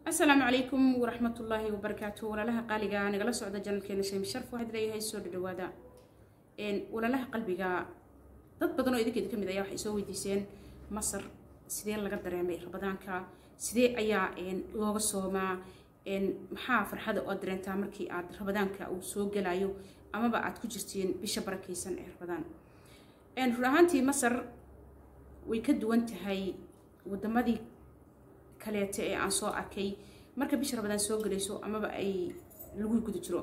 asalaamu calaykum waraxmatullaahi wabarakaatu walaalaha qaaliga nagala socda janalkeena shaymi sharf waxaad leeyahay soo dhadhawaada walaalaha qalbiga dad badan oo idinkeeda kamid ayaa waxay soo weydiiseen masar sidee laga dareemay rabadaanka sidee ayaa looga soomaa maxaa farxada oo dareentaa markii aad rabadaanka uu soo gelayo amaba aad ku jirtiin bisha barakeysan ee rabadaan run ahaantii masar way ka duwan tahay wadamadii kaleete ee aan soo arkay marka bisha rabadaan soo gelayso amaba ay lagu guda jiro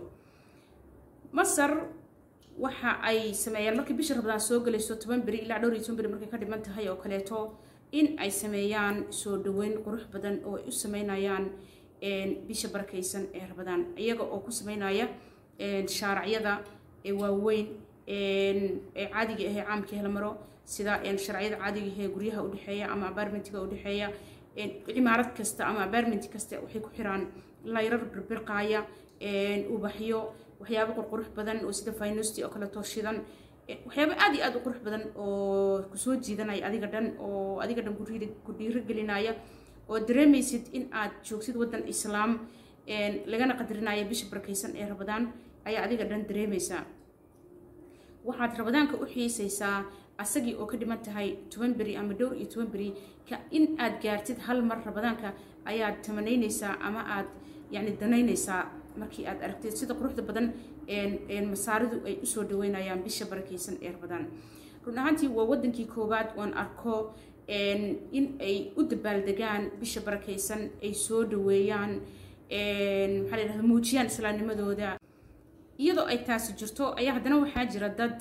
masar waxa ay sameeyaan markii bisha rabadaan soo gelayso toban beri ilaa dhowr iyo toban beri markay ka dhiman tahay oo kaleeto in ay sameeyaan soo dhaweyn qurux badan oo ay u sameynayaan bisha barakeysan ee rabadaan iyaga oo ku sameynaya shaaracyada waaweyn ee caadiga ahee caamka hela maro sida sharciyada caadiga ahee guryaha udhexeeya ama apartmentiga udhexeeya cimaarad kasta ama apartment kasta waxay ku xiraan layrar birbirqaaya ubaxyo waxyaabo qurqurux badan oo sida finosti oo kaleeto shidan waxyaabo aad iyo aad u qurux badan oo kusoo jiidanaya adiga dhan oo adiga dhan ku dhiirigelinaya oo dareemaysid in aad joogtid waddan islaam lagana qadarinaya bisha barakeysan ee rabadaan ayaa adiga dhan dareemaysaa waxaad rabadaanka u xiisaysaa asagii oo ka dhiman tahay toban beri ama dhowr iyo toban beri ka in aad gaartid hal mar rabadaanka ayaad tamanaynaysaa ama aad yani danaynaysaa markii aad aragtid sida quruxda badan masaaridu ay usoo dhaweynayaan bisha barakeysan ee rabadaan run ahaantii waa wadankii koowaad oon arko in ay u dabaaldegaan bisha barakeysan ay soo dhaweeyaan maxaa la yidhahda muujiyaan islaamnimadooda iyadoo ay taasi jirto ayaa haddana waxaa jira dad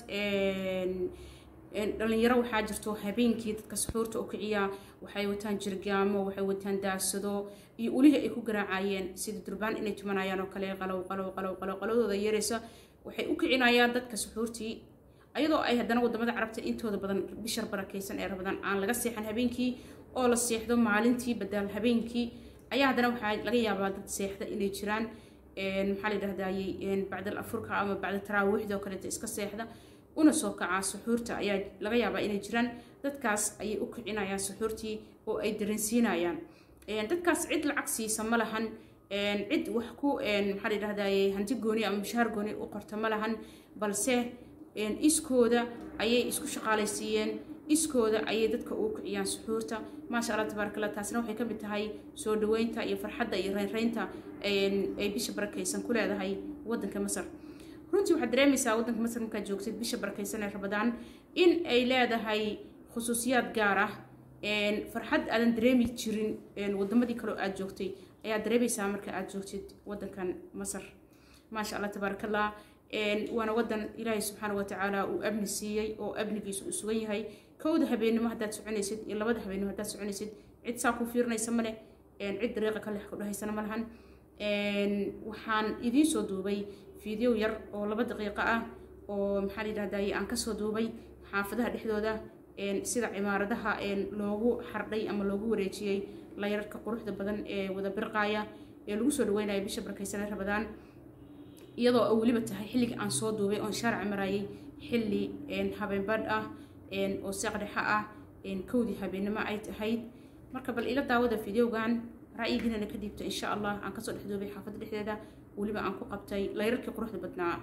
dhalinyaro waxaa jirto habeenkii dadka suxuurta u kiciya waxay wataan jirgaamo waxay wataan daasado iyo ulihii ay ku garaacayeen sida durbaan inay tumanayaan oo kale qalow qalow qalow qalow qalowdooda yaraysa waxay u kicinayaan dadka suxuurtii ayadoo ay haddana wadamada carabta intooda badan bishar barakeysan ee rabadaan aan laga seexan habeenkii oo la seexdo maalintii badaal habeenkii ayaa haddana waxaa laga yaabaa dad seexda inay jiraan maxaa la yidhahdayey bacdal afurka ama bacda taraawiixda oo kaleeta iska seexda una soo kacaa suxuurta ayaa laga yaabaa inay jiraan dadkaas ayay u kicinayaan suxuurtii oo ay dareensiinayaan dadkaas cid lacag siisa ma lahan cid wax ku maxaa la yidhahdaye hanti gooni ama mushaar gooni u qorta ma lahan balse iskooda ayay isku shaqaalaysiiyeen iskooda ayay dadka ugu kiciyaan suxuurta maasha allah tabaaraka allah taasina waxay ka mid tahay soo dhaweynta iyo farxadda iyo reynreynta ay bisha barakeysan ku leedahay waddanka masar runtii waxaad dareemaysaa waddanka masar markaad joogtid bisha barakeysan ee rabadaan in ay leedahay khusuusiyaad gaar ah farxad aadan dareemi jirin wadamadii kaleo aad joogtay ayaad dareemaysaa marka aad joogtid waddankan masar maasha allah tabaaraka allah waana wadan ilaahay subxaana watacaala uu amni siiyey oo amnigiisu uu sugan yahay kowda habeenimo haddaad soconaysid iyo labada habeenimo haddaad soconaysid cid saa ku fiirinaysa male cid dariiqa ka lex ku dhahaysana ma lahan waxaan idiin soo duubay fiideo yar oo laba daqiiqo ah oo maxaa la yidhahdaye aan kasoo duubay xaafadaha dhexdooda sida cimaaradaha loogu xardhay ama loogu wareejiyey layararka quruxda badan ee wada birqaaya ee lagu soo dhaweynaya bisha barakeysanee rabadaan iyadoo oo weliba tahay xilligii aan soo duubay oon shaaraca marayay xilli habeenbadh ah oo seeqdhexa ah kowdii habeenimo ay tahayd marka bal ila daawada fideogan ra'yigiinana ka dhiibta insha allah aan kasoo dhex duubay xaafadda dhexdeeda weliba aan ku qabtay layrarkii quruxda badnaa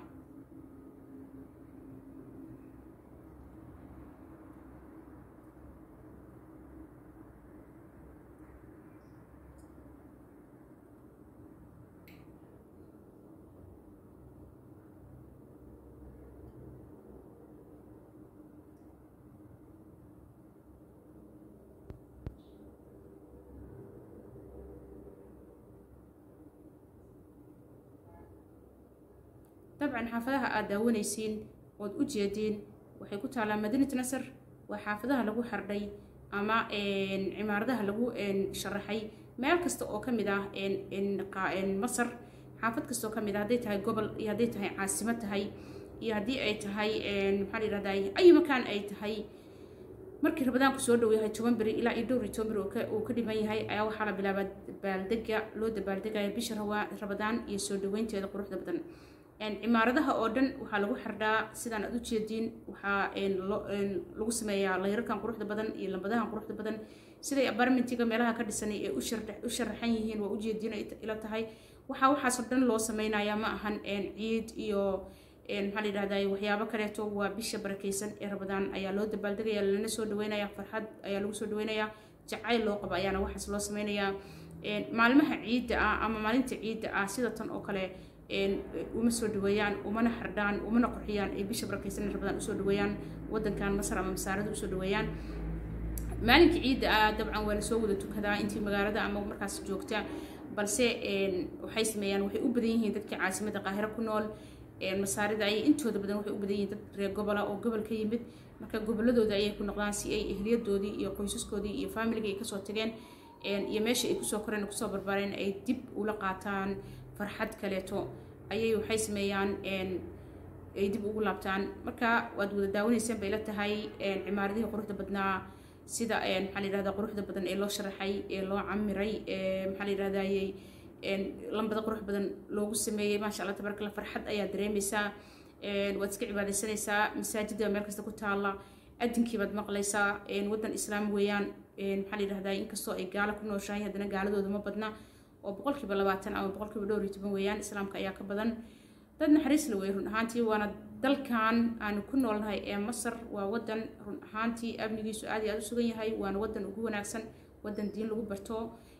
dabcan xaafadaha aad daawanaysiin ood u jeediin waxay ku taallaa madinat nasar waa xaafadaha lagu xardhay ama cimaaradaha lagu sharaxay meel kasta oo ka mid ah masar xaafad kasta oo ka mid ah hadday tahay gobol iyo hadday tahay caasimo tahay iyo haddii ay tahay maxaa la yidhahday ay makaan ay tahay markii rabadaanku soo dhow yahay toban beri ilaa iyo dhowr iyo toban beri uu ka dhiman yahay ayaa waxaa la bilaabaa dabaaldega loo dabaaldegaya bisha rabadaan iyo soo dhaweynteeda quruxda badan cimaaradaha oo dhan waxaa lagu xardhaa sidaan aad u jeediin waxaa lagu sameeyaa layrarkan quruxda badan iyo lambadahan quruxda badan siday apartmentiga meelaha ka dhisanay ee u sharaxan yihiin waa ujeedina ila tahay waxaa waxaasoo dhan loo sameynayaa ma ahan ciid iyo maxaa la yidhahdaa waxyaabo kaleeto waa bisha barakeysan ee rabadaan ayaa loo dabaaldegaya lana soo dhaweynaya farxad ayaa lagu soo dhaweynayaa jacayl loo qabo ayaana waxaas loo sameynayaa maalmaha ciidda ah ama maalinta ciidda ah sida tan oo kale uma soo dhaweeyaan umana xardhaan umana qurxiyaan ay bisha barakeysan ee rabadaan usoo dhaweeyaan wadankan masar ama masaarada usoo dhaweeyaan maalinka ciidda ah dabcan waa lasoo wada tukadaa intii magaalada ama markaas joogta balse waxay sameeyaan waxay u badan yihiin dadka caasimada qaahiro ku nool masaarida ayay intooda badan waxay u badan yihiin dad reer gobola oo gobol ka yimid marka goboladooda ayay ku noqdaan si ay ehliyadoodii iyo qoysaskoodii iyo faamiliga ay kasoo tageen iyo meesha ay kusoo koreen kusoo barbaareen ay dib ula qaataan farxad kaleeto ayay waxay sameeyaan ay dib ugu laabtaan marka waad wada daawanayseen bay la tahay cimaaradihii quruxda badnaa sida maxaa la yidhahdaa quruxda badan ee loo sharaxay ee loo camiray maxaa la yidhahdayey lambada qurux badan loogu sameeyey maasha allah tabaraka allah farxad ayaa dareemaysaa waad iska cibaadaysanaysaa masaajida meel kasta ku taalla adinkii baad maqlaysaa waddan islaam weeyaan maxaa la yidhahdaa inkastoo ay gaalo ku nooshahay haddana gaaladooda ma badna oo boqolkiiba labaatan ama boqolkiiba dhowr iyo toban weeyaan islaamka ayaa ka badan dad naxariis la wey run ahaantii waana dalkan aanu ku noolnahay ee masar waa wadan run ahaantii amnigiisu aad iyo aad u sugan yahay waana wadan ugu wanaagsan wadan diin lagu barto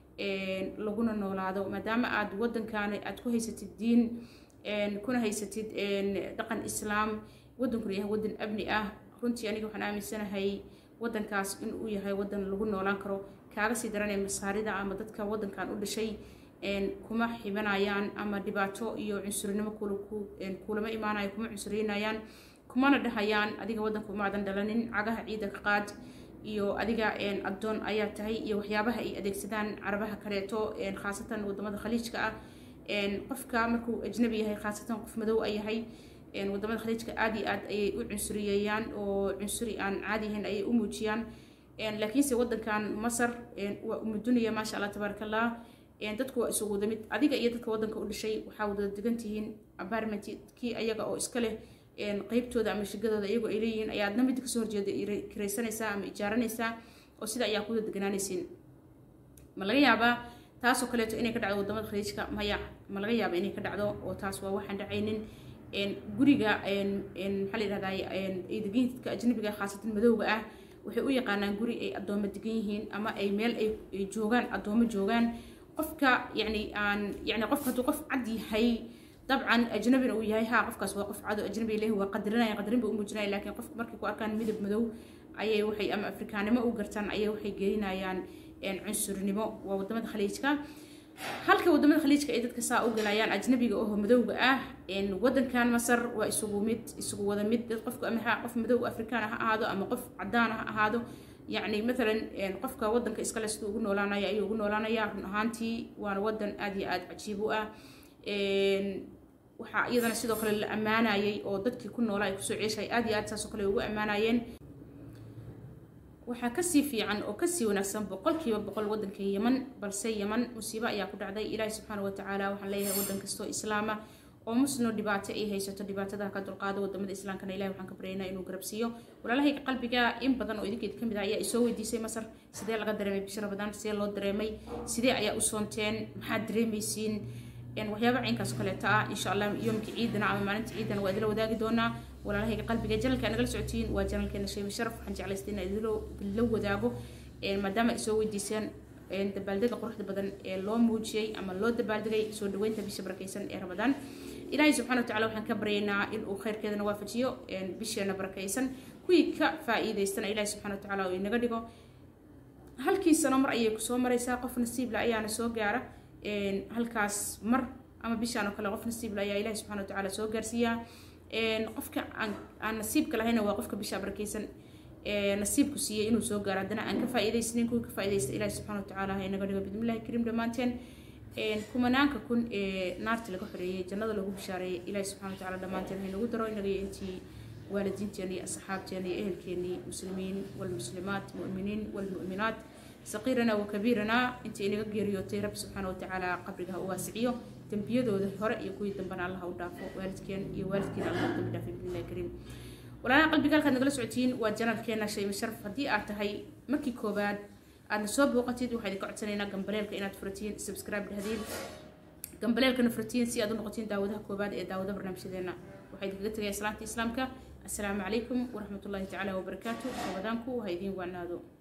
laguna noolaado maadaama aad wadankan aad ku haysatid diin kuna haysatid dhaqan islaam wadankuna yahay wadan amni ah runtii aniga waxaan aaminsanahay wadankaas inuu yahay wadan lagu noolaan karo kaaga sii daranee masaarida ama dadka wadankan u dhashay kuma xibanayaan ama dhibaato iyo cunsurinimo kulama imaanayo kuma cunsurinayaan kumana dhahayaan adiga wadanka umaadan dhalanin cagaha ciida ka qaad iyo adiga addoon ayaa tahay iyo waxyaabaha ay adeegsadaan carabaha kaleeto khaasatan wadamada khaliijka ah qofka markuu ajnabi yahay khaasatan qof madow ay yahay wadamada khaliijka aad iyo aad ayay u cunsuriyeeyaan oo cunsuri aan caadi ahayn ayay u muujiyaan laakiinse wadankan masar waa umudunaya maasha allah tabaaraka allah dadku waa isugu wada mid adiga iyo dadka wadanka u dhashay waxaa wada degan tihiin apartment kii ayaga oo iska leh qeybtooda ama shigadooda iyagoo ay leeyihiin ayaa adna mid kasoo horjeeda kiraysanaysaa ama ijaaranaysaa oo sida ayaa kuwada deganaanaysiin ma laga yaabaa taasoo kaleeto inay ka dhacdo wadamada khaliijka maya ma laga yaaba inay ka dhacdo oo taas waa waxaan dhacaynin guriga maxaa la yidhahdaa ay degan dadka ajnabiga khaasatan madowga ah waxay u yaqaanaan guri ay addoomo degan yihiin ama ay meel ay joogaan addoomo joogaan qofka yani aan yani qofka hadduu qof cad yahay dabcan ajnabina uu yahay haa qofkaas waa qof cado ajnabi leh waa qadarinaya qadarin ba u muujinaya laakiin qofka markay ku arkaan midab madow ayay waxay ama afrikaanimo u gartaan ayay waxay gelinayaan cunsurnimo waa wadamada khaliijka halka wadamada khaliijka ay dadka saa u galayaan ajnabiga oo madowga ah wadankan masar waa isugu mid isugu wada mid dad qofka ama qof madow afrikaan ha ahaado ama qof cadaan ha ahaado yacni maalan qofka wadanka iskale siduu ugu noolaanaya ayuu ugu noolaanaya run ahaantii waana wadan aad iyo aad cajiib u ah waxaa iyadana sidoo kale la ammaanayay oo dadkii ku noolaa ay kusoo ceeshay aad iyo aad saasoo kale ugu ammaanayeen waxaa kasii fiican oo kasii wanaagsan boqolkiiba boqol wadanka yeman balse yeman musiibo ayaa ku dhacday ilaahi subxaana watacaala waxaan leeyahay wadan kastoo islaama oo musno dhibaato ay haysato dhibaatada ka dulqaado wadamada islaamkana ilahi waxaan ka baryaynaa inuu garabsiiyo walaalahayga qalbiga in badan oo idinkeed kamid ah ayaa isoo weydiisay masar sidee laga dareemay bisha rabadaan sidee loo dareemay sidee ayaa u soonteen maxaad dareemaysiin waxyaaba caynkaas kaleeta ah insha allah yoomkii ciidana ama maalinta ciidana waa idila wadaagi doonaa walaalahayga qalbiga janalka nagala socotiin waa janalkeena sheemi sharaf waxaan jeclaystay inaan idinla wadaago maadaama ay soo weydiiseen dabaaldega quruxda badan ee loo muujiyey ama loo dabaaldegay soo dhaweynta bisha barakeysan ee ramadaan ilaahay subxana watacala waxaan ka baryaynaa inuu khayrkeedana waafajiyo bisheena barakeysan kuwii ka faa-iideystana ilaahay subxana watacala uu inaga dhigo halkii sano mar ayay kusoo maraysaa qof nasiibla ayaana soo gaara halkaas mar ama bishaan oo kale qof nasiibla ayaa ilahi subxana watacaala soo gaarsiiyaa qofka aan nasiibka lahayna waa qofka bisha barakeysan nasiibku siiyey inuu soo gaaro haddana aan ka faa-iideysnin kuwii ka faa-ideysta ilahi subxana watacaala ha inaga dhigo bidmillahi kariim dhammaanteen kumanaanka kun ee naarta laga xoreeyey jannada lagu bishaareeyey ilahi subxana watacaala dhammaanteen ha inagu daro inaga iyo intii waalidiinteena iyo asxaabteena iyo ehelkeenii muslimiin walmuslimaat mu'miniin walmu'minaat saqiirana wa kabiirana intii inaga geeriyootay rabbi subxaana watacaala qabriga ha u waasiciyo dembiyadooda hore iyo kuwii dambana allah u dhaafo waalidkeen iyo waalidkiina allah u dambi dhaafay bismillahi kariim walaalaha qalbiga halkaad nagala socotiin waa janalkeena shayma sharaf haddii aad tahay markii koobaad aadna soo booqatid waxaa idinka codsanaynaa gambaleelka inaad furatiin subscribe dhahdiin gambaleelkana furatiin si aad u noqotiin daawadaha koobaad ee daawada barnaamijyadeena waxaa idinkaga tegaya islaamta islaamka assalaamu calaykum waraxmatullaahi tacaala wabarakaatu rabadaanku ha idiin wacnaado